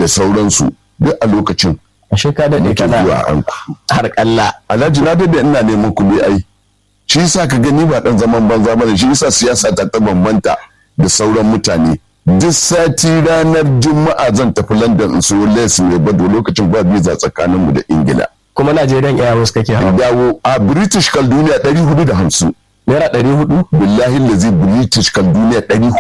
da sauransu duk a lokacin ashe ka daɗe muke kana zuwa an har kalla alhaji na da ina neman kuɗi ai shi yasa ka gani ba dan zaman banza bane shi yasa siyasa ta ta bambanta da sauran mutane duk sati ranar juma'a zan tafi london in siyo les mai bado lokacin ba visa tsakaninmu da ingila kuma Najeriyan Airways kake in hawa dawo a british kal duniya 450 naira ɗari hudu billahi lazi british kal duniya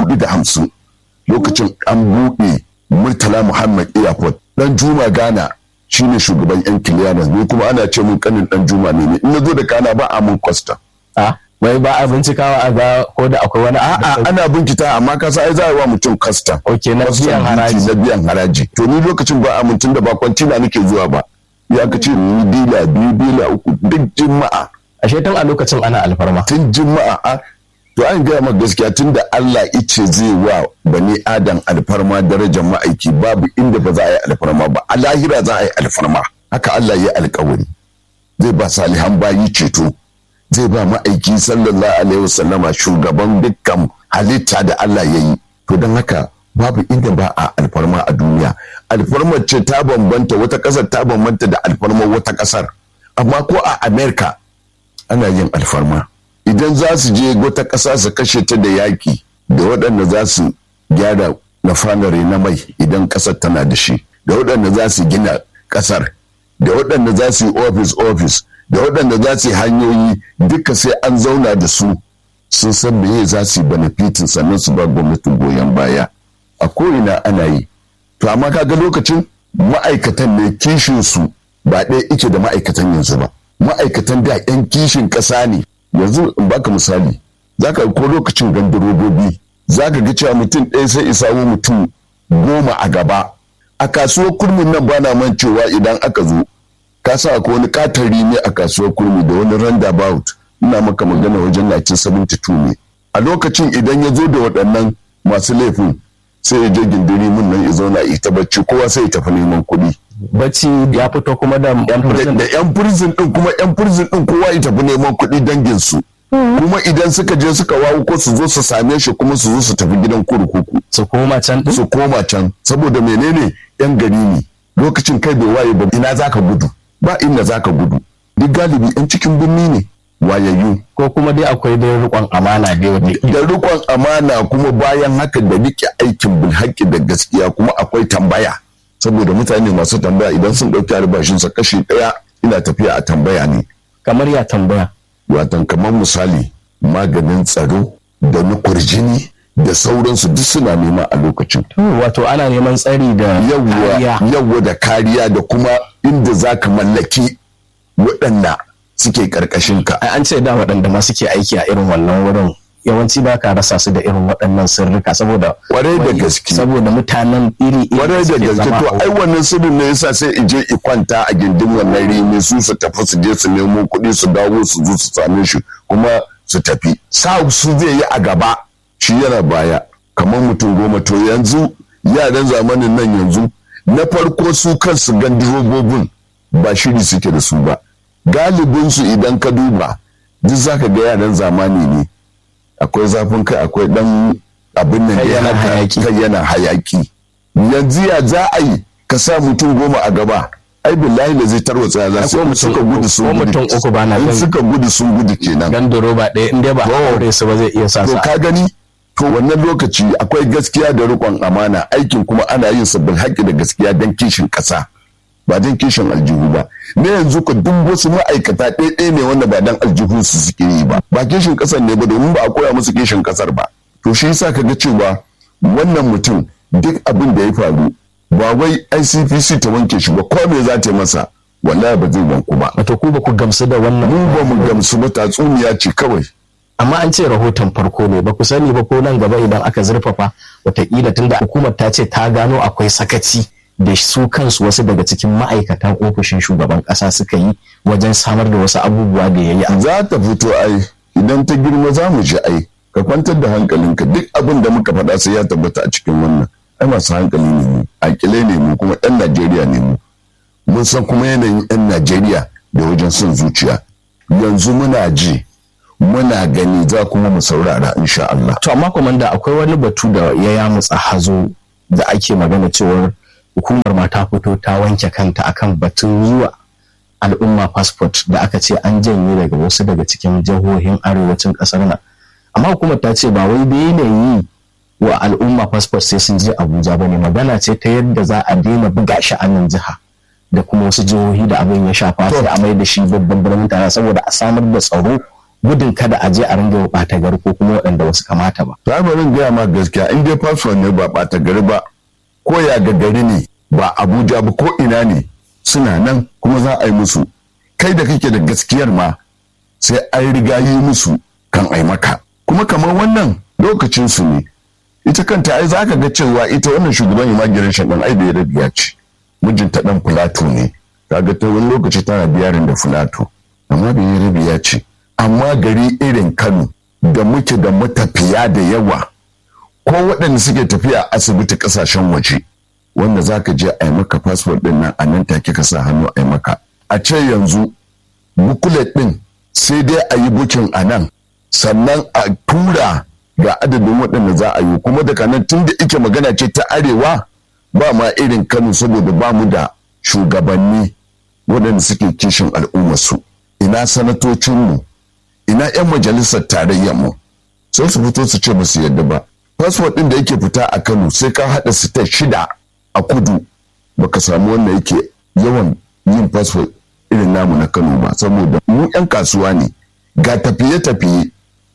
450 lokacin an buɗe murtala muhammad airport dan juma ghana shine shugaban yan clearance ni kuma ana ce mun kanin dan juma ne ne in na zo da kana ba a mun kwasta a wai ba a bincikawa a ga ko da akwai wani a'a ana binkita amma ka sa ai za a yi wa mutum custom ok na Custom biyan duty haraji na biyan haraji to ni lokacin ba a mutum da ba kwantina nake zuwa ba ya ka ce ni dila biyu dila uku duk juma'a ashe tun a lokacin ana alfarma tun juma'a a to an gaya maka gaskiya tun da Allah ice zai wa bani adam alfarma darajar ma'aiki babu inda ba za a yi alfarma ba a lahira za a yi alfarma haka Allah ya alkawari zai ba salihan bayi ceto zai ba ma'aiki sallallahu alaihi wasallama shugaban dukkan halitta da Allah ya yi to don haka babu inda ba a alfarma a duniya alfarmar ce ta bambanta wata ƙasar ta bambanta da alfarmar wata ƙasar amma ko a Amerika ana yin alfarma idan za su je wata ƙasa su kashe ta da yaƙi da waɗanda za su gyara nafanare na mai idan ƙasar tana da shi da waɗanda za su gina ƙasar da waɗanda za su yi ofis ofis da waɗanda za su yi hanyoyi duka sai an zauna da su sun san meye za su yi benefitin sannan su ba gwamnatin goyon baya a ko'ina ana yi to amma kaga lokacin ma'aikatan ne kishin su ba ɗaya ike da ma'aikatan yanzu ba ma'aikatan da 'yan kishin ƙasa ne yanzu in baka misali za ka ko lokacin gandarobobi za ka ga cewa mutum ɗaya sai isa wa mutum goma a gaba a kasuwar kurmin nan bana man cewa idan aka zo ka sa ko wani katari ne a kasuwar kurmi da wani roundabout ina maka magana wajen 1972 ne a lokacin idan ya zo da waɗannan masu laifin sai ya je gindiri mun nan ya zauna ita bacci kowa sai ya tafi neman kuɗi bacci ya fito kuma da yan da prison da yan prison din kuma yan prison din kowa ya tafi neman kuɗi dangin su kuma idan suka je suka wawo ko su zo su same shi kuma su zo su tafi gidan kurkuku su koma can din su koma can saboda menene yan gari ne lokacin kai bai waye ba ina zaka gudu ba inda zaka gudu duk galibi yan cikin birni ne wayayyu ko kuma dai akwai dai rikon amana dai wata da rikon amana kuma bayan haka da rike aikin bilhaki da gaskiya kuma akwai tambaya saboda mutane masu tambaya idan sun ɗauki albashinsa kashi ɗaya ina tafiya a tambaya ne kamar ya tambaya watan kamar misali maganin tsaro da na kurjini da sauransu duk suna nema a lokacin To, wato ana neman tsari da yawwa kariya. yawwa da kariya da kuma inda za ka mallaki waɗanda suke ƙarƙashin ka Ai, an ce da waɗanda ma suke aiki a irin wannan wurin yawanci ba ka rasa su da irin waɗannan sirrika saboda Kwarai da gaske. saboda mutanen iri iri kwarai da gaske to ai wannan sirrin ne yasa sai ije i kwanta a gindin wannan rimi su su tafi su je su nemo kuɗi su dawo su zo su same shi kuma su tafi sa su zai yi a gaba shi yana baya kamar mutum goma to yanzu yaran zamanin nan yanzu na farko su kansu gandirobobin ba shiri suke da su ba galibin su idan ka duba duk zaka ga yaran zamani ne akwai zafin kai akwai dan abin nan da Kai ya yana haka hayaki. kai yana hayaki yanzu ya za a yi ka sa mutum goma a gaba ai billahi da zai tarwatsa ya za Ai, su ko in mutum suka uku- gudu sun ko gudu mutum uku ba na in gani. suka gudu sun gudu kenan gando roba ɗaya in dai ba a Oh. aure su ba zai iya sa to su ka gani to wannan lokaci akwai gaskiya da riƙon amana aikin kuma ana yin sabbin haƙƙi da gaskiya don kishin ƙasa ba don kishin aljihu ba na yanzu ka duk wasu ma'aikata ɗaya ne wanda ba don aljihu su suke yi ba ba kishin ƙasar ne ba domin ba a koya musu kishin ƙasar ba to shi yasa ka ga cewa wannan mutum duk abin da ya faru ba wai ICPC ta wanke shi ba ko me za ta yi masa wallahi ba zai wanku ba wato ku ba ku gamsu da wannan mu ba mu gamsu ba tatsuniya ce kawai amma an ce rahoton farko ne ba ku sani ba ko nan gaba idan aka zurfafa watakila tunda hukumar ta ce ta gano akwai sakaci da su kansu wasu daga cikin ma'aikatan ofishin shugaban kasa suka yi wajen samar da wasu abubuwa da ya yi za ta fito ai idan ta girma za mu ji ai ka kwantar da hankalinka duk abin da muka faɗa sai ya tabbata a cikin wannan ai masu hankali ne mu akile ne mu kuma ɗan najeriya ne mu mun san kuma yanayin ɗan najeriya da wajen son zuciya yanzu muna ji muna gani za kuma mu saurara insha Allah to amma komanda akwai wani batu da ya yamutsa hazo da ake magana cewar hukumar ma ta fito ta wanke kanta akan batun yi wa al'umma passport da aka ce an janye daga wasu daga cikin jihohin arewacin kasar nan amma hukumar ta ce ba wai da yi wa al'umma passport sai sun je abuja ba ne magana ce ta yadda za a daina buga shi a nan jiha da kuma wasu jihohi da abin ya shafa sai a mai da shi babban birnin tare saboda a samar da tsaro gudun kada a je a ringa ɓata gari ko kuma waɗanda wasu kamata ba. Ta bari gaya ma gaskiya in dai fasfon ne ba ɓata gari ba ko ya ga gari ne ba Abuja ba ko ina ne suna nan kuma za a yi musu kai da kake da gaskiyar ma sai an riga yi musu kan ai maka kuma kamar wannan lokacin su ne ita kanta ai za ka ga cewa ita wannan shugaban immigration ɗin ai da ya rabiya ce mijinta ɗan fulato ne kaga ta wani lokaci tana biyarin da fulato amma da ya rabiya ce amma gari irin kano da muke da matafiya da yawa ko waɗanda suke tafiya asibiti ƙasashen waje wanda za ka je a yi maka fasfot ɗin nan a nan take ka sa hannu a yi maka a ce yanzu bukulet ɗin sai dai a yi bukin a nan sannan a tura ga adadin waɗanda za a yi kuma daga nan tun da ike magana ce ta arewa ba ma irin kano saboda ba mu da shugabanni waɗanda suke kishin al'ummarsu ina sanatocinmu ina 'yan majalisar tarayyar mu sai su fito su ce ba su yadda ba fasfot ɗin da yake fita a kano sai ka haɗa state shida a kudu baka samu wanda yake yawan yin fasfot irin namu na kano ba saboda mu 'yan kasuwa ne ga tafiye-tafiye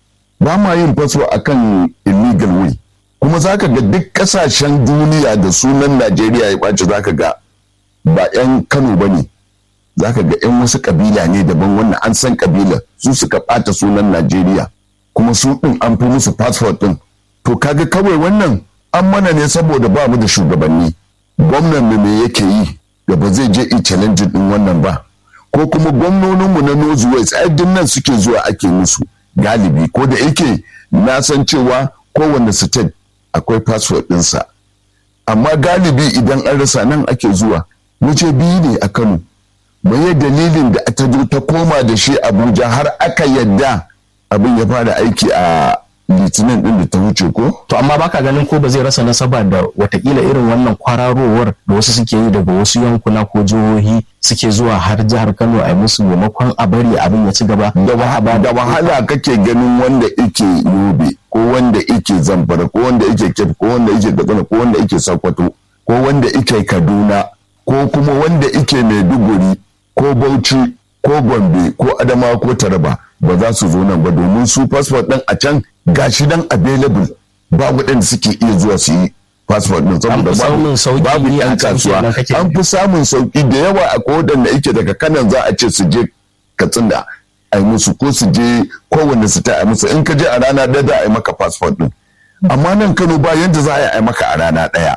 ba ma yin fasfot a kan illegal way kuma za ka ga duk ƙasashen duniya da sunan najeriya ya ɓaci za ka ga ba 'yan kano ba ne za ka ga 'yan wasu kabila ne daban wannan an san kabila su suka ɓata sunan najeriya kuma su ɗin an fi musu fasfot ɗin to kaga kawai wannan an mana ne saboda ba mu da shugabanni gwamnan mu me yake yi da ba zai je i challenge ɗin wannan ba ko kuma gwamnoninmu na north west ai nan suke zuwa ake musu galibi ko da yake na san cewa kowane state akwai fasfot ɗinsa amma galibi idan an rasa nan ake zuwa waje biyu ne a kano mai dalilin da ta zo ta koma da shi abuja har aka yadda abin ya fara aiki a litinin din da ta wuce ko to amma baka ganin ko ba zai rasa nasaba da watakila irin wannan kwararowar da wasu suke yi daga wasu yankuna ko jihohi suke zuwa har jihar kano a musu maimakon a bari abin ya ci gaba da wahala kake ganin wanda ike yobe ko wanda ike zamfara ko wanda ike kef ko wanda ike katsina ko wanda ike sokoto ko wanda ike kaduna ko kuma wanda ike maiduguri ko bauchi ko gombe ko adamawa ko taraba ba za su zo nan ba domin su fasfot ɗin a can gashi dan available ba waɗanda suke iya zuwa su yi fasfot ɗin saboda babu yan kasuwa an fi samun sauki da yawa a waɗanda yake daga kanan za a ce su je katsina a yi musu ko su je kowanne su ta a musu in ka je a rana ɗaya za a yi maka fasfot ɗin amma nan kano ba yadda za a yi maka a rana ɗaya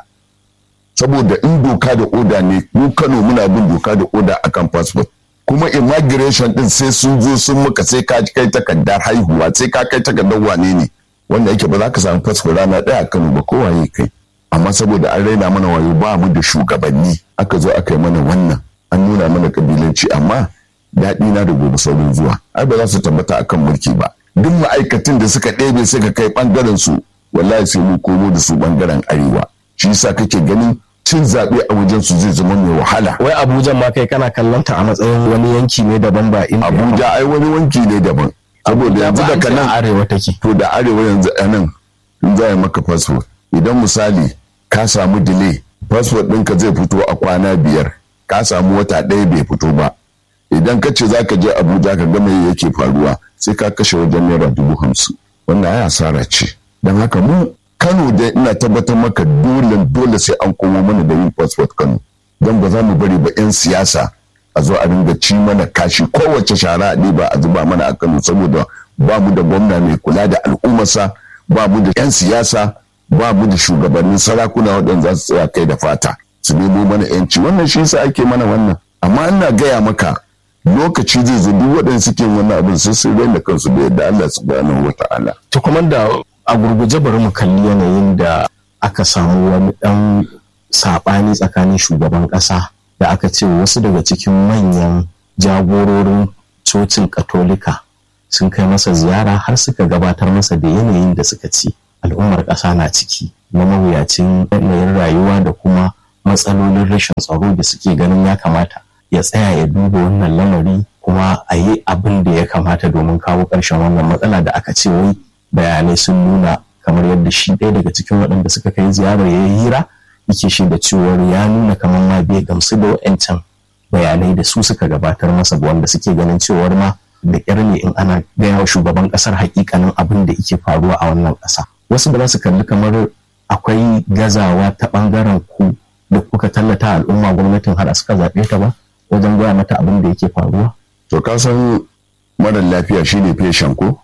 saboda in doka da oda ne mu kano muna bin doka da oda akan fasfot kuma immigration din sai sun zo sun muka sai ka kai takardar haihuwa sai ka kai takardar wane ne wanda yake ba za ka samu fasfo rana ɗaya a Kano ba kowaye kai amma saboda an raina mana wayo ba mu da shugabanni aka zo aka yi mana wannan an nuna mana kabilanci amma daɗi na da gobe saurin zuwa ai ba za su tabbata akan mulki ba duk ma'aikatan da suka ɗebe suka kai ɓangaren su wallahi sai mu komo da su ɓangaren arewa shi yasa kake ganin cin zaɓe a wajen su zai zama mai wahala. Wai Abuja ma kai kana kallon ta a matsayin wani yanki ne daban ba in Abuja ai wani wanki ne daban. Saboda yanzu da kanan arewa take. To da arewa yanzu a nan in za maka fasfo idan misali ka samu delay fasfo ɗinka zai fito a kwana biyar ka samu wata ɗaya bai fito ba. Idan ka ce za ka je Abuja ka ga me yake faruwa sai ka kashe wajen naira dubu hamsin. Wannan ai asara ce. Don haka mu Kano dai ina tabbatar maka dole dole sai an komo mana da yin passport Kano don ba za mu bari ba 'yan siyasa a zo a dinga ci mana kashi kowace shara a ba a zuba mana a Kano saboda ba mu da gwamna mai kula da al'ummarsa ba mu da 'yan siyasa ba mu da shugabannin sarakuna waɗanda za su tsaya kai da fata su nemo mana 'yanci wannan shi yasa ake mana wannan amma ina gaya maka lokaci zai zo duk waɗanda suke wannan abin sai su da kansu da yadda Allah subhanahu wa ta'ala. To kuma da a gurguje bari mu kalli yanayin da aka samu wani ɗan saɓani tsakanin shugaban ƙasa da aka ce wasu daga cikin manyan jagororin cocin katolika sun kai masa ziyara har suka gabatar masa da yanayin da suka ci al'ummar ƙasa na ciki na mawuyacin yanayin rayuwa da kuma matsalolin rashin tsaro da suke ganin ya kamata ya tsaya ya duba wannan lamari kuma a yi abin da ya kamata domin kawo ƙarshen wannan matsala da aka ce wai bayanai sun nuna kamar yadda shi ɗaya daga cikin waɗanda suka kai ziyarar ya yi hira yake shi da cewar ya nuna kamar ma bai gamsu da wa'ancan bayanai da su suka gabatar masa wanda suke ganin cewar ma da ƙyar ne in ana gaya wa shugaban ƙasar hakikanin abin da yake faruwa a wannan ƙasa wasu ba za su kalli kamar akwai gazawa ta ɓangaren ku da kuka tallata al'umma gwamnatin har suka zaɓe ta ba wajen gaya mata abin da yake faruwa to ka san mara lafiya shine feshen ko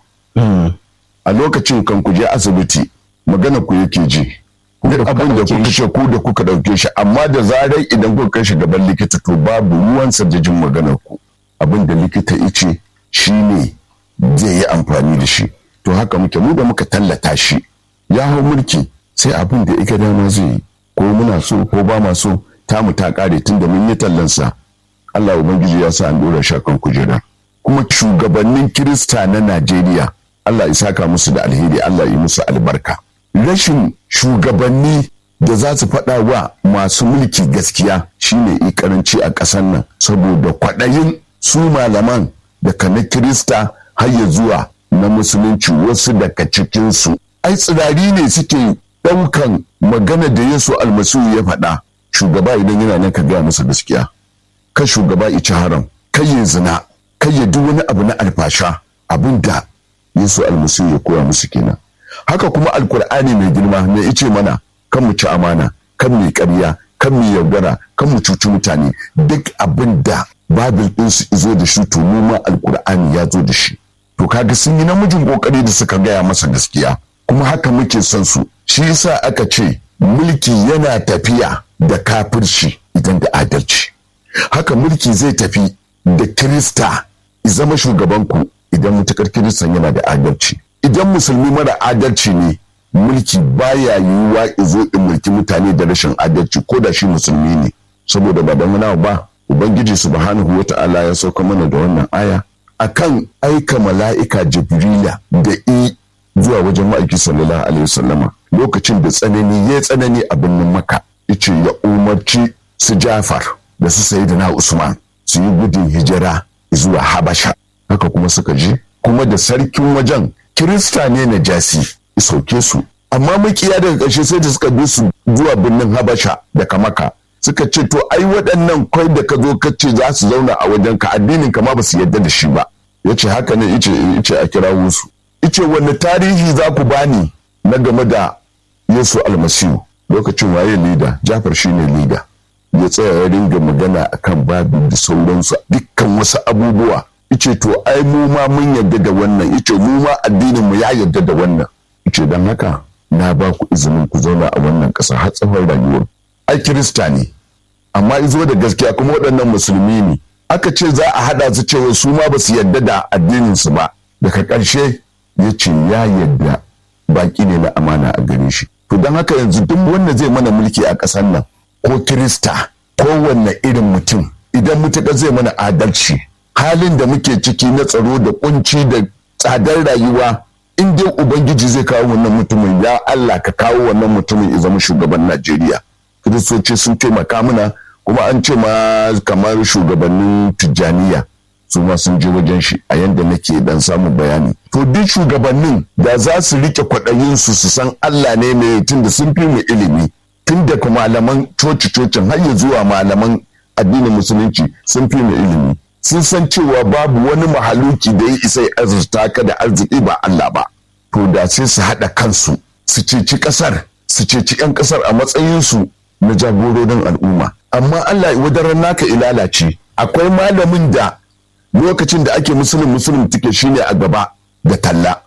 a lokacin kan ku je asibiti magana ku yake ji duk abin da kuka ce ku da kuka dauke shi amma da zarar idan kuka kai shi gaban likita to babu ruwan jin maganar ku abin da likita ice shine zai yi amfani da shi to haka muke mu da muka tallata shi ya hau mulki sai abin da ika dama zai yi ko muna so ko ba ma so tamu ta kare tun da mun yi tallansa Allah ubangiji ya sa an dora shakan kujera kuma shugabannin kirista na Najeriya Allah ya saka musu da alheri Allah ya musu albarka rashin shugabanni da za su faɗa wa masu mulki gaskiya shine i karanci a ƙasar nan saboda kwaɗayin su malaman daga na kirista har ya zuwa na musulunci wasu daga cikinsu ai tsirari ne suke ɗaukan magana da yesu almasihu ya faɗa shugaba idan yana nan ka gaya masa gaskiya kan shugaba ici haram kai ya zina kai ya duk wani abu na alfasha abin da yesu almasihu ya koya musu kenan haka kuma alkur'ani mai girma mai ice mana kan mu ci amana kan mu ƙarya kan mu yaudara kan mu cuci mutane duk abin da babil ɗinsu izo da shi to ma alkur'ani ya zo da shi to kaga sun yi namijin kokari da suka gaya masa gaskiya kuma haka muke son su shi yasa aka ce mulki yana tafiya da kafirci idan da adalci haka mulki zai tafi da kirista zama shugabanku idan mutukar kiristan yana da adalci idan musulmi mara adalci ne mulki baya yiwuwa izo in mulki mutane da rashin adalci ko da shi musulmi ne saboda ba dan wani ba ubangiji subhanahu wata'ala ya sauka mana da wannan aya akan aika mala'ika jibrila da i zuwa wajen ma'aiki sallallahu alaihi wasallama lokacin da tsanani ya tsanani a birnin maka yace ya umarci su jafar da su sayi na usman su yi gudun hijira zuwa habasha haka kuma suka je kuma da sarkin wajen kirista ne na jasi sauke su amma makiya daga ƙarshe sai da suka bi su zuwa birnin habasha daga maka suka ce to ai waɗannan kwai da ka zo ka ce za su zauna a wajen ka addinin ka ma ba su yarda da shi ba ya ce haka ne ice ice a kirawo su ice wani tarihi za ku bani na game da yesu almasihu lokacin waye lida jafar shine lida ya tsaya ya ringa magana akan babu da sauransu dukkan wasu abubuwa ice to ai mu ma mun yarda da wannan ice mu ma addinin mu ya yarda da wannan ice don haka na ba ku izinin ku zauna a wannan ƙasa har tsawon rayuwar ai kirista ne amma izo da gaskiya kuma waɗannan musulmi ne aka ce za a haɗa su cewa su ma ba su yarda da addinin su ba daga ƙarshe ya ce ya yarda baki ne na amana a gare shi to don haka yanzu duk wanda zai mana mulki a ƙasar nan ko kirista ko wanne irin mutum idan mutuƙa zai mana adalci halin da muke ciki na tsaro da kunci da tsadar rayuwa in dai ubangiji zai kawo wannan mutumin ya Allah ka kawo wannan mutumin ya zama shugaban Najeriya kiristoci sun taimaka mana kuma an ce ma kamar shugabannin tijjaniya su ma sun je wajen shi a yanda nake dan samun bayani to duk shugabannin da za su rike kwaɗayin su su san Allah ne mai tun da sun fi mu ilimi tun da malaman coci-cocin har ya zuwa malaman addinin musulunci sun fi mu ilimi sun san cewa babu wani mahaluki da ya isa ya azurta ka da arziki ba Allah ba to da sai su haɗa kansu su ceci ƙasar su ceci 'yan ƙasar a matsayinsu na jagororin al'umma amma Allah wadaran naka ilalace akwai malamin da lokacin da ake musulun musulun ticket shine a gaba da talla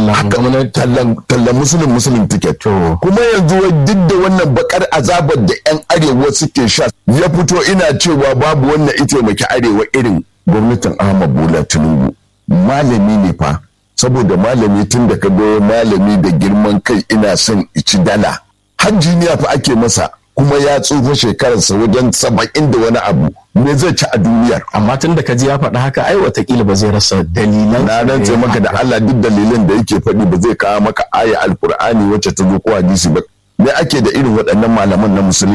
tallan musulun musulun ticket kuma yanzu duk da wannan bakar azabar da 'yan arewa suke sha ya fito ina cewa babu wannan ita maki arewa irin gwamnatin ahmad bola tinubu malami ne fa saboda malami tun da ka ga malami da girman kai ina son ici dala har jiniya fa ake masa kuma ya tsufa shekararsa wajen saba'in da wani abu me zai ci a duniyar amma tun da ka ji ya faɗa haka ai watakila ba zai rasa dalilan na rantse maka da Allah duk dalilan da yake faɗi ba zai kawo maka aya alkur'ani wacce ta zo ko hadisi ba me ake da irin waɗannan malaman na musulunci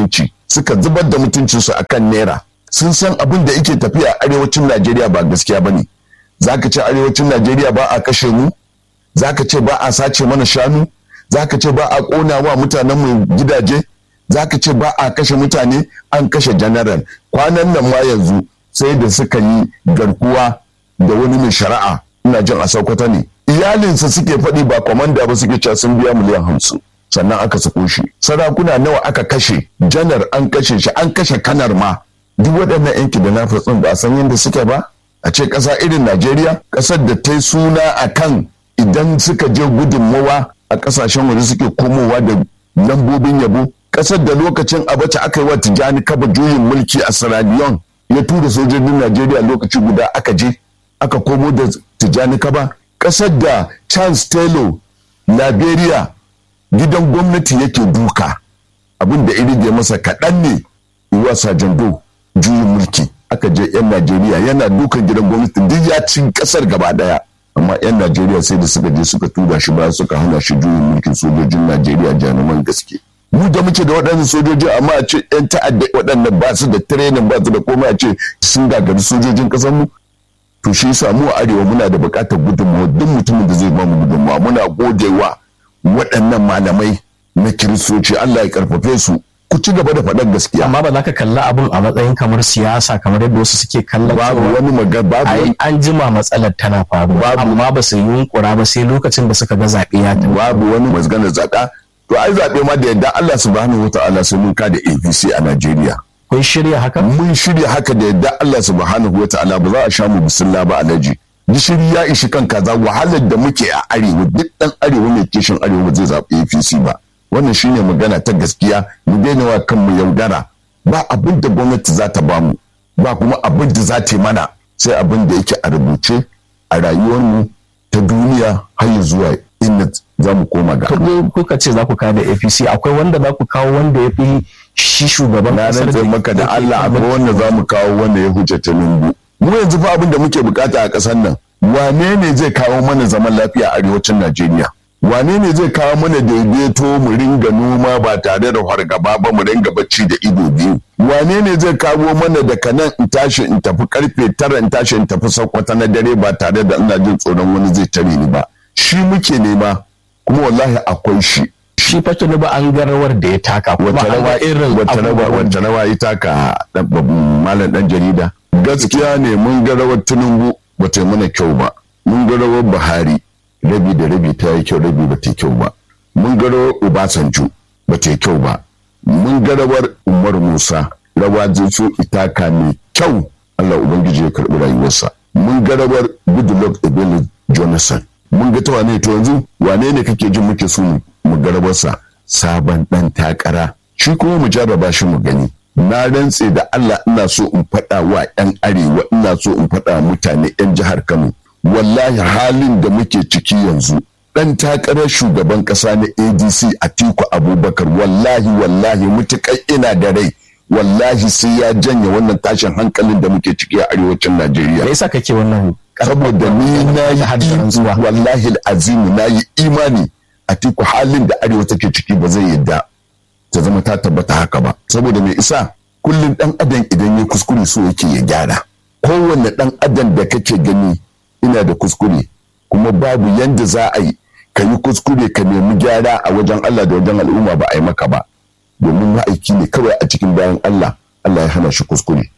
suka zubar da mutuncinsu a kan naira sun san abin da yake tafiya a arewacin najeriya ba gaskiya ba ne za ka ce arewacin najeriya ba a kashe mu za ka ce ba a sace mana shanu za ka ce ba a ƙona wa mutanen mu gidaje za ka ce ba a kashe mutane an kashe general kwanan nan ma yanzu sai da suka yi garkuwa da wani mai shari'a ina jin a sokoto ne iyalinsa suke faɗi ba kwamanda ba suke cewa sun biya miliyan hamsin sannan aka sako shi sarakuna nawa aka kashe janar an kashe shi an kashe kanar ma duk waɗannan yanki da na fatsin ba a san yadda suke ba a ce ƙasa irin najeriya ƙasar da ta yi suna a kan idan suka je gudunmawa a ƙasashen waje suke komowa da lambobin yabo ƙasar da lokacin abacha aka yi wa tijjani kaba juyin mulki a sierra leone ya tura sojojin najeriya lokaci guda aka je aka komo da tijjani kaba ƙasar da charles taylor liberia gidan gwamnati yake duka abin da irige masa kaɗan ne iwa sajando juyin mulki aka je 'yan najeriya yana dukan gidan gwamnati duk ya ci ƙasar gaba daya amma 'yan najeriya sai da suka je suka tura shi ba suka hana shi juyin mulkin sojojin najeriya januman gaske mu da muke da waɗannan sojoji amma a ce 'yan ta'adda waɗannan ba su da tirenin ba su da komai a ce sun gagari sojojin ƙasar mu to shi yasa mu a arewa muna da buƙatar gudunmawa duk mutumin da zai ba mu gudunmawa muna godewa waɗannan malamai na kiristoci Allah ya karfafe su ku ci gaba da faɗar gaskiya amma ba za ka kalla abun a matsayin kamar siyasa kamar yadda wasu suke kallon babu cewa wani magana babu ai wani an jima matsalar tana faruwa Babu. amma ba su yunkura ba sai lokacin da suka ga zaɓe ya tafi babu wani mazganar zaɓa to ai zaɓe ma da yadda Allah subhanahu wa ta'ala sai mun kada APC a Najeriya kun shirya haka mun shirya haka da yadda Allah subhanahu wa ta'ala ba za a sha mu bisilla ba alaji gishiri ya ishi kan kaza wahalar da muke a arewa duk dan arewa mai kishin arewa ba zai zaɓi APC ba wannan shine magana ta gaskiya mu daina wa kanmu yaudara ba abin da gwamnati za ta bamu ba kuma abin da za ta yi mana sai abin da yake a rubuce a rayuwarmu ta duniya har ya zuwa inda za mu koma ga Allah. Kuka- kuka ce za ku kawo da apc akwai wanda za ku kawo wanda ya fi shi shugaban na ƙasar rantse maka da yake Allah kan akwai wanda za mu kawo wanda ya huce ta lumbu mu yanzu fa abin da muke bukata a ƙasar nan wane ne zai kawo mana zaman lafiya a arewacin Najeriya wane ne zai kawo mana daidaito mu ringa noma ba tare da fargaba ba mu ringa bacci da ido biyu wane ne zai kawo mana daga nan in tashi in tafi karfe tara in tashi in tafi sakwata na dare ba tare da ina jin tsoron wani zai tare ni ba shi muke nema kuma wallahi akwai shi shi fa ba an ga rawar da ya taka kuma wata an rawa ga irin wata rawa abubuwan wata rawa ita ka dan babban malam dan jarida gaskiya ne mun ga rawar Tinubu bata yi mana kyau ba mun ga rawar Buhari rabi da rabi ta yi kyau rabi bata yi kyau ba mun ga rawar Obasanjo bata yi kyau ba mun ga rawar Umar Musa rawa zai itaka mai kyau Allah ubangiji ya karbi rayuwarsa mun ga rawar Goodluck Ebele Jonathan mun ga ta wane to yanzu wane ne kake jin muke so mu- mu ga rawarsa sabon dan takara shi kuma mu jarraba shi mu gani na rantse da Allah ina so in faɗa wa 'yan arewa ina so in faɗa wa mutane 'yan jihar Kano wallahi halin da muke ciki yanzu dan takarar shugaban ƙasa na ADC Atiku Abubakar wallahi wallahi mutukai ina da rai wallahi sai ya janye wannan tashin hankalin da muke ciki a arewacin Najeriya me yasa kake wannan saboda ni na yi haddaran zuwa im- wallahi azimu na yi imani a tiku halin da arewa take ciki ba zai yadda ta zama ta tabbata haka ba saboda mai isa kullum dan adam idan ya kuskure so yake ya gyara kowanne dan adam da kake gani ina da kuskure kuma babu yanda za a yi ka yi kuskure ka nemi gyara a wajen Allah da wajen al'umma ba a yi maka ba domin ma'aiki ne kawai a cikin bayan Allah Allah ya hana shi kuskure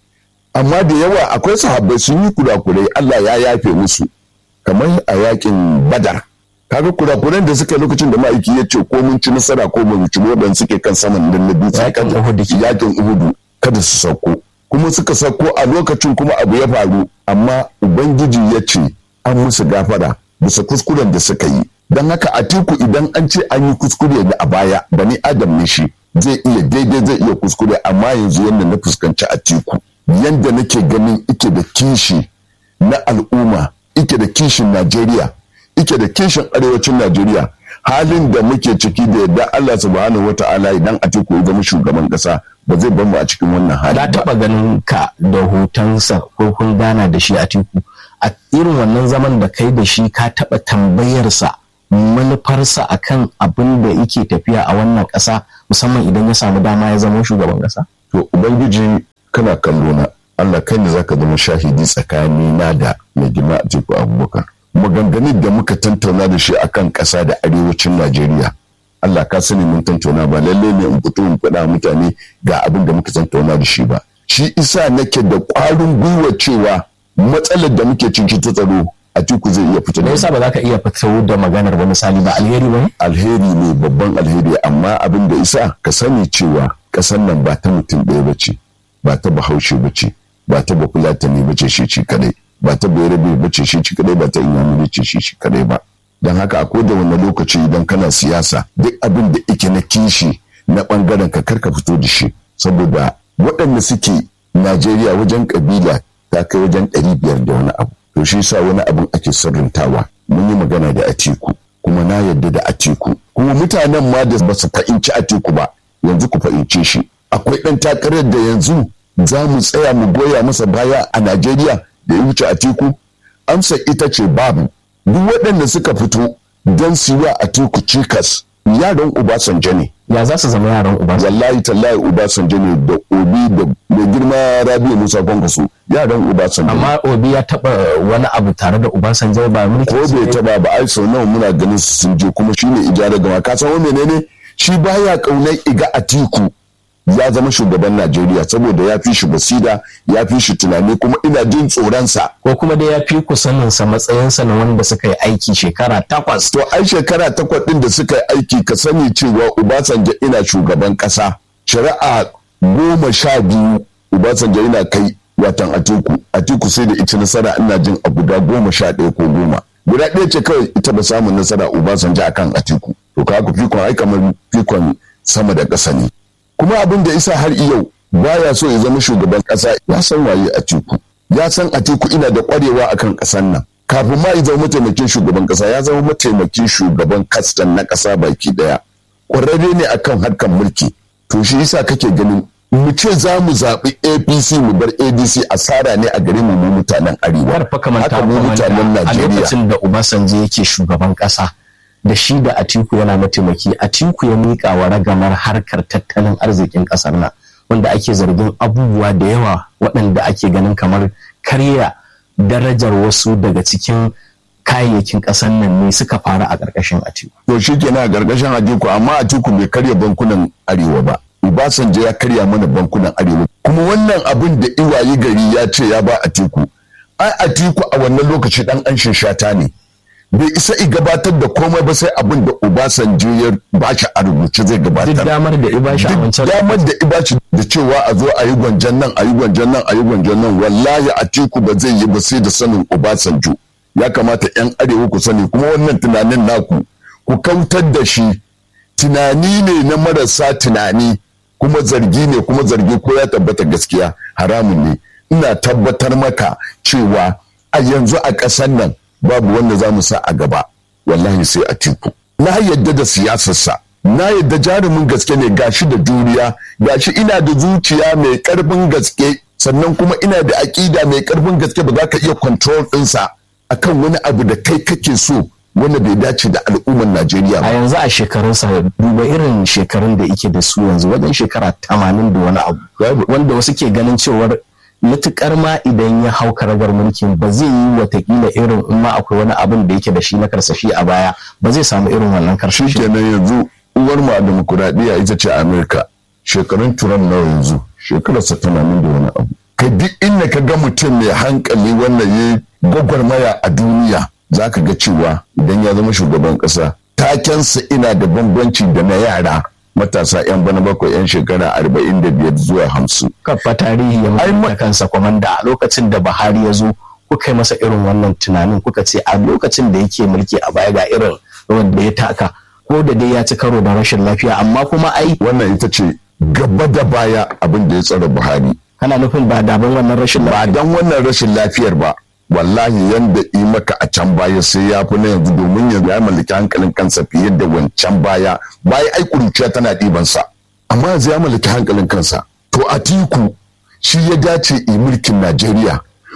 amma da yawa akwai sahabbai sun yi kurakurai Allah ya yafe musu kamar a yakin badar kaga kurakuran da suka lokacin da ma'aiki ya ce ko mun ci nasara ko mun ci wadan suke kan saman nan na dutse Yakin kada- Uhud ke. yakin uhudu kada su sauko kuma suka sauko a lokacin kuma abu ya faru amma ubangiji ya ce an musu gafara bisa kuskuren da suka yi don haka a tiku idan an ce an yi kuskure da a baya bani adam ne shi zai iya daidai zai iya kuskure amma yanzu yadda na fuskanci a tiku yadda nake ganin ike da kishi na al'umma ike da kishin najeriya ike da kishin arewacin najeriya halin da muke ciki da yadda allah subhanahu wata'ala idan a tiku ya zama shugaban kasa ba zai bar mu a cikin wannan hali na ba taɓa ganin ka da hotonsa ko kun gana da shi a teku a irin wannan zaman da kai da shi ka taɓa tambayarsa manufarsa akan abin da yake tafiya a wannan ƙasa musamman idan ya samu dama ya zama shugaban ƙasa? To Ubangiji kana kallo na Allah kai ne zaka zama shahidi tsakani na da mai girma a teku Abubakar. Maganganun da muka tantauna da shi akan ƙasa da arewacin Najeriya. Allah ka sani mun tantauna ba lalle ne in fito in faɗa mutane ga abin da muka tantauna da shi ba. Shi isa nake da ƙwarin gwiwa cewa matsalar da muke ciki ta tsaro a tiku zai iya fito Me yasa ba za ka iya fito da maganar ba misali ba alheri ba alheri ne babban alheri amma abin da isa ka sani cewa ƙasar nan ba ta mutum ɗaya ba ce ba ta bahaushe ba ce ba ta bafulatani ba ce shi ci kadai ba ta bayarabe ba ce shi ci kadai ba ta inyamuri ce shi ci kadai ba don haka a da wani lokaci idan kana siyasa duk abin da ike na kishi na bangaren ka karka fito da shi saboda waɗanda suke najeriya wajen kabila ta kai wajen ɗari biyar da wani abu to shi sa wani abin ake sirrintawa mun yi magana da atiku kuma na yadda da atiku kuma mutanen ma da ba su fahimci atiku ba yanzu ku fahimce shi akwai ɗan takarar da yanzu za mu tsaya mu goya masa baya a najeriya da ya wuce atiku amsa ita ce babu duk waɗanda suka fito don su yi atiku cikas yaran Obasanjo ne. Ya za su zama yaran Obasanjo? Wallahi tallahi Obasanjo ne da Obi da mai girma Rabiu Musa Kwankwaso yaran Obasanjo. Amma Obi ya taba wani abu tare da Obasanjo ba mulki. Ko bai taba ba ai sau nawa muna ganin su sun je kuma shine ijara gama ka san wani menene shi baya kaunar iga Atiku ya zama shugaban Najeriya saboda ya fi shi basira ya fi shi tunani kuma ina jin tsoronsa. Ko kuma dai ya fi ku saninsa matsayinsa na wanda suka yi aiki shekara takwas. To ai shekara takwas ɗin da suka yi aiki ka sani cewa Obasanjo ina shugaban ƙasa. Shari'a goma sha biyu Obasanjo ina kai watan Atiku. Atiku sai da ita nasara ina jin a guda goma sha ɗaya ko goma. Guda ɗaya ce kawai ita ba samun nasara Obasanjo akan Atiku. To ka ku fikon ai kamar fikon sama da ƙasa ne. kuma abin da isa har yau baya so ya zama shugaban kasa ya san waye a teku ya san a teku ina da kwarewa akan kasan nan kafin ma ya zama mataimakin shugaban kasa ya zama mataimakin shugaban kastan na kasa baki daya kwararre ne akan harkar mulki to shi yasa kake ganin mu ce za mu zaɓi apc mu bar adc asara ne a gare mu mutanen arewa haka mu mutanen najeriya a lokacin da obasanjo yake shugaban kasa da shi da Atiku yana mataimaki Atiku ya miƙa wa ragamar harkar tattalin arzikin ƙasar nan wanda ake zargin abubuwa da yawa waɗanda ake ganin kamar karya darajar wasu daga cikin kayayyakin ƙasar nan ne suka fara a ƙarƙashin Atiku. To shi kenan a ƙarƙashin Atiku amma Atiku bai karya bankunan Arewa ba. Obasanjo ya karya mana bankunan Arewa. Kuma wannan abin da iwayi gari ya ce ya ba Atiku. Ai Atiku a wannan lokaci ɗan an shata ne. bai isa i gabatar da komai ba sai abin da Obasanjo ya bashi a rubuce zai gabatar. Duk damar da ibashi a wancan damar da ibashi da cewa a zo a yi gwanjan nan a yi gwanjan nan a yi gwanjan nan wallahi a tiku ba zai yi ba sai da sanin Obasanjo. Ya kamata 'yan arewa ku sani kuma wannan tunanin naku ku kautar da shi tunani ne na marasa tunani kuma zargi ne kuma zargi ko ya tabbata gaskiya haramun ne ina tabbatar maka cewa a yanzu a ƙasar nan babu wanda za mu sa a gaba wallahi sai a tiku na yadda da siyasarsa na yadda jarumin gaske ne gashi da juriya gashi ina da zuciya mai karfin gaske sannan kuma ina da aƙida mai karfin gaske ba za ka iya control ɗinsa akan wani abu da kai kake so wanda bai dace da al'ummar Najeriya ba. A yanzu a shekarunsa duba irin shekarun da yake da su yanzu wajen shekara tamanin da wani abu wanda wasu ke ganin cewar matukar ma idan ya hau karagar mulkin ba zai yi watakila irin in ma akwai wani abin da yake da shi na karsashi a baya ba zai samu irin wannan karsashi kenan yanzu uwar mu a demokuraɗiyya ita ce amerika shekarun turan nawa yanzu shekararsa tamanin da wani abu ka duk inda ka ga mutum mai hankali wannan ya gwagwarmaya a duniya za ka ga cewa idan ya zama shugaban ƙasa takensa ina da bambanci da na yara matasa 'yan bana bakwai 'yan shekara arba'in da biyar zuwa hamsin. Kafa tarihi ya mutu kansa kwamanda a lokacin da Buhari ya zo kuka yi masa irin wannan tunanin kuka ce a lokacin da yake mulki a baya ga irin rawar da ya taka ko da dai ya ci karo da rashin lafiya amma kuma ai wannan ita ce gaba da baya abin da ya tsara Buhari. Kana nufin ba daban wannan rashin ba dan wannan rashin lafiyar ba wallahi yanda yi maka a can baya sai ya fi na yanzu domin yanzu ya mallaki hankalin kansa fiye da wancan baya baya ai kuruciya tana ɗibansa amma yanzu ya mallaki hankalin kansa to a tiku shi ya dace yi mulkin najeriya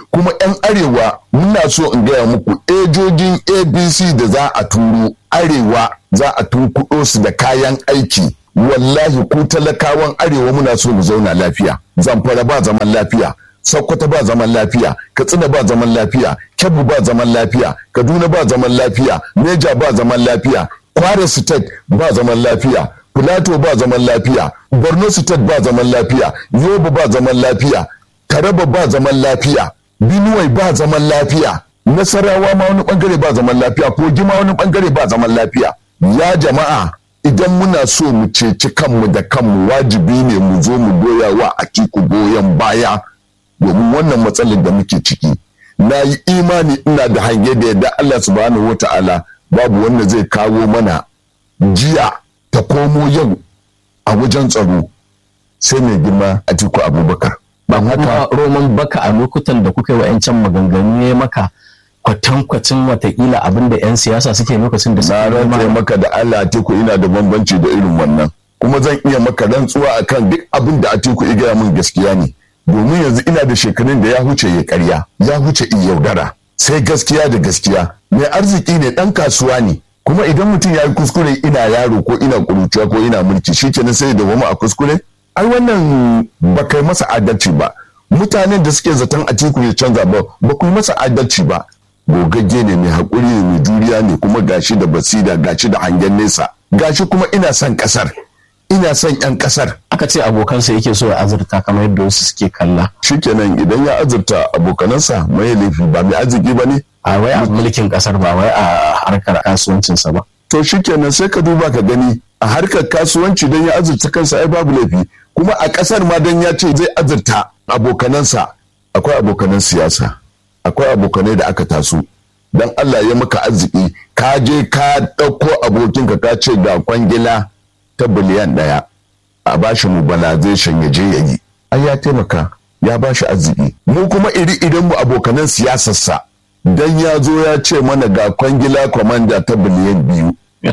kuma 'yan arewa muna so in gaya muku ejojin abc da za a turo arewa za a tunkuɗo su da kayan aiki wallahi ku talakawan arewa muna so mu zauna lafiya zamfara ba zaman lafiya sokoto ba zaman lafiya katsina ba zaman lafiya kebbi ba zaman lafiya kaduna ba zaman lafiya neja ba zaman lafiya kwara state ba zaman lafiya filato ba zaman lafiya borno state ba zaman lafiya yobe ba zaman lafiya taraba ba zaman lafiya binuwai ba zaman lafiya nasarawa ma wani bangare ba zaman lafiya kogi ma wani bangare ba zaman lafiya ya jama'a idan muna so mu ceci kanmu da kanmu wajibi ne mu zo mu goya wa akiku goyon baya domin wannan matsalar da muke ciki na yi imani ina da hange da yadda Allah subhanahu wa ta'ala babu wanda zai kawo mana jiya ta komo yau a wajen tsaro sai mai girma a tiku abubakar ba haka roman baka a lokutan da kuka yi wa'yancan maganganu ya maka kwatankwacin watakila abin da 'yan siyasa suke lokacin da na rantse maka da Allah Atiku ina da bambanci da irin wannan kuma zan iya maka rantsuwa akan duk abin da Atiku ya gaya min gaskiya ne domin yanzu ina da shekarun da ya huce ya karya ya huce in yaudara sai gaskiya da gaskiya mai arziki ne dan kasuwa ne kuma idan mutum ya yi kuskure ina yaro ko ina kuruciya ko ina mulki shi kenan sai da wama a kuskure ai wannan ba kai masa adalci ba mutanen da suke zaton Atiku ya canza ba ba ku masa adalci ba gogagge ne mai haƙuri ne mai juriya ne kuma gashi da basira gashi da hangen nesa gashi kuma ina son ƙasar ina son 'yan ƙasar aka ce abokansa yake so ya azurta kamar yadda wasu suke kalla shikenan idan ya azurta abokanansa mai laifi ba mai arziki ba ne a wai a mulkin kasar ba wai a harkar kasuwancinsa ba to shikenan sai ka duba ka gani a harkar kasuwanci don ya azurta kansa ai babu laifi kuma a ƙasar ma don ya ce zai azurta abokanansa akwai abokanan siyasa akwai abokanai da aka taso dan Allah ya maka arziki ka je ka ɗauko abokinka ka ce ga kwangila ta biliyan ɗaya a bashi mobilization ya je ya yi ai ya taimaka ya bashi arziki mu kuma iri idan mu abokanan siyasarsa dan ya zo ya ce mana ga kwangila kwamanda ta biliyan biyu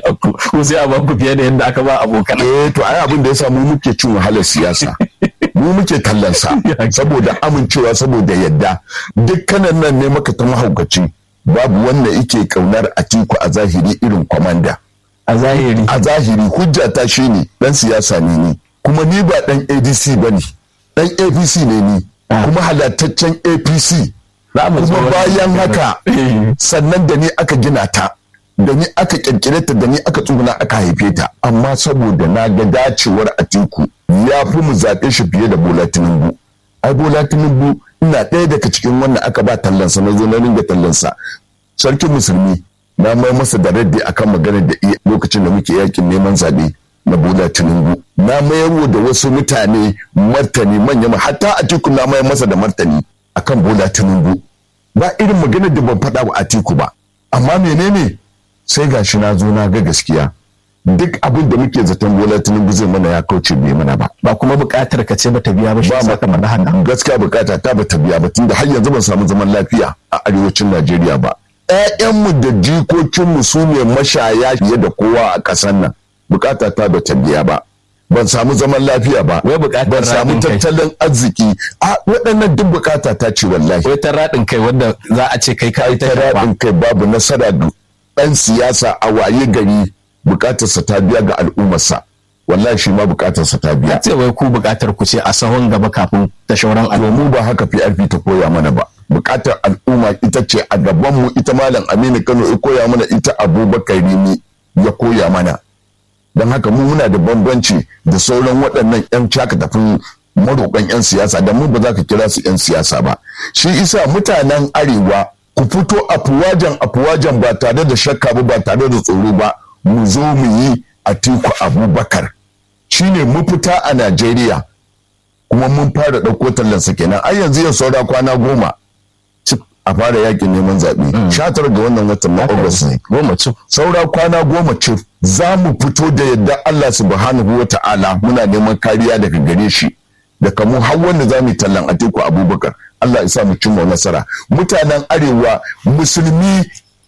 ko sai a baku fiye da yadda aka ba abokan eh to ai abin da yasa mu muke cin wahalar siyasa mu muke tallansa saboda amincewa saboda yadda dukkanan nan ne maka ta mahaukaci babu wanda yake kaunar atiku a zahiri irin kwamanda a zahiri a zahiri hujja ta shine dan siyasa ne ni kuma ni ba dan adc ba ne dan apc ne ni kuma halattaccen apc kuma bayan haka sannan da ni aka gina ta da ni aka kirkire ta da ni aka tsuguna aka haife ta amma saboda na ga dacewar atiku ya fi mu zaɓe shi fiye da bola tinubu ai bola tinubu ina ɗaya daga cikin wannan aka ba tallansa na zo na ringa tallansa sarkin musulmi na mai masa da raddi akan maganar da iya lokacin da muke yakin neman zaɓe na bola tinubu na mayarwa da wasu mutane martani manya ma hatta atiku na mayar masa da martani akan bola tinubu ba irin maganar da ban faɗa wa atiku ba amma menene sai gashi na zo na ga gaskiya duk abin da muke zaton bola tinubu zai mana ya kauce bai mana ba ba kuma buƙatar ka ce bata biya ba shi sa ka mana haka gaskiya bukata ta bata biya ba tunda har yanzu ban samu zaman lafiya a arewacin Najeriya ba ƴaƴanmu da jikokinmu su ne mashaya fiye da kowa a ƙasar nan bukata ta bata biya ba ban samu zaman lafiya ba Wai buƙatar ban samu raɗin kai. tattalin arziki a waɗannan duk bukata ta ce wallahi wai ta raɗin kai wanda za a ce kai ka ita ta raɗin kai babu nasara ga ɗan siyasa a waye gari bukatarsa ta biya ga al'ummarsa wallahi shi ma bukatarsa ta biya ce wai ku buƙatar ku ce a sahon gaba kafin ta shauran al'umma mu ba haka PRP ta koya mana ba bukatar al'umma ita ce a gaban mu ita malam Aminu Kano ya koya mana ita Abubakar Rimi ya koya mana don haka mu muna da bambanci da sauran waɗannan 'yan caka tafin maroƙan 'yan siyasa da mu ba za ka kira su 'yan siyasa ba shi isa mutanen arewa ku fito afuwajan afuwajan ba tare da shakka ba ba tare da tsoro ba mu zo mu yi atiku abubakar shine mafita a najeriya kuma mun fara ɗauko tallansa kenan ai yanzu yau saura kwana goma cif a fara yakin neman zaɓe sha tara ga wannan watan na August ne goma cif saura kwana goma cif za mu fito da yadda Allah subhanahu wa ta'ala muna neman kariya daga gare shi daga mu har wanda za mu yi tallan atiku abubakar Allah ya sa mu cimma nasara mutanen arewa musulmi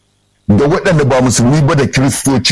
da waɗanda ba musulmi ba da kiristoci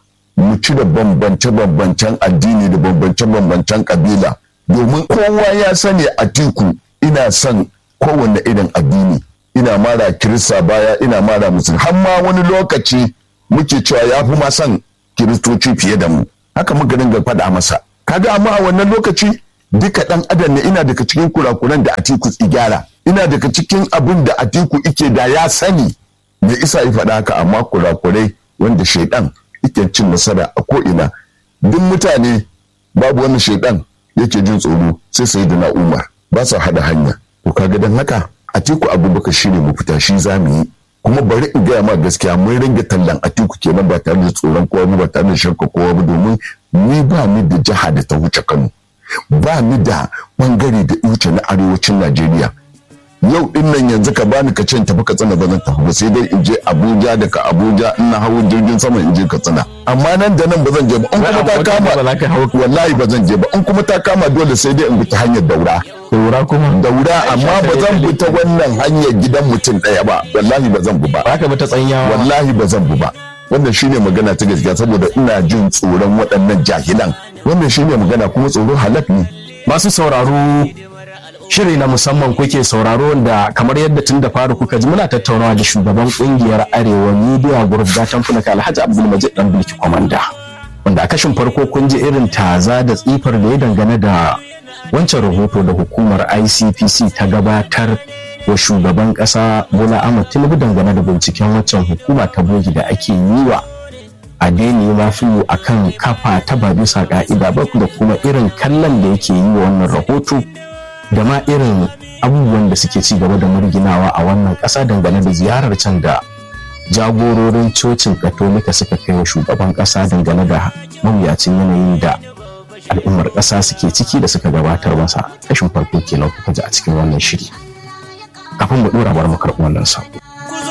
mu cire bambance-bambancen addini da bambance-bambancen kabila domin kowa ya sani atiku ina son kowanne irin addini ina mara kirista baya ina mara musulmi har ma wani lokaci muke cewa ya fi ma son kiristoci fiye da mu haka muka dinga faɗa masa kaga amma a wannan lokaci duka ɗan adam ne ina daga cikin kurakuran da atiku gyara ina daga cikin abin da atiku ike da ya sani me isa ya faɗa haka amma kurakurai wanda shaidan ike cin nasara a ko'ina duk mutane babu wani shaidan yake jin tsoro sai sai da na umar ba sa hada hanya to kaga dan haka atiku abubakar shine mu fita shi za mu yi kuma bari in gaya ma gaskiya mun ringa tallan atiku kenan ba tare da tsoron kowa ba tare da shakka kowa ba domin ni ba ni da jiha da ta wuce kano ba ni da bangare da wuce na arewacin najeriya yau din nan yanzu ka bani ka ce tafi katsina ba zan tafi ba sai dai in je abuja daga abuja ina hawo jirgin sama in je katsina amma nan da nan ba zan je ba in kuma ta kama wallahi ba zan je ba in kuma ta kama dole sai dai in bi ta hanyar daura daura kuma daura amma ba zan bi ta wannan hanyar gidan mutum ɗaya ba wallahi ba zan bi ba ba ka bi ta tsanyawa wallahi ba zan bi ba wannan shine magana ta gaskiya saboda ina jin tsoron waɗannan jahilan wannan shine magana kuma tsoro halak ne masu sauraro shiri na musamman kuke sauraro da kamar yadda tun da faru kuka ji muna tattaunawa da shugaban kungiyar arewa media group gatan funaka alhaji abdulmajid dan bilki kwamanda wanda a kashin farko kun ji irin taza da tsifar da ya dangane da wancan rahoto da hukumar icpc ta gabatar wa shugaban kasa bola ahmad tinubu dangane da binciken waccan hukuma ta bogi da ake yi wa a daini mafiyu a kan kafa ta ba bisa ka'ida ba da kuma irin kallon da yake yi wa wannan rahoto da ma irin abubuwan da suke ci gaba da murginawa a wannan ƙasa dangane da ziyarar can da jagororin cocin katolika suka kai wa shugaban ƙasa dangane da mawuyacin yanayin da al'ummar ƙasa suke ciki da suka gabatar masa kashin farko kenan kuka ji a cikin wannan shiri kafin mu ɗora bar mu karɓi wannan sako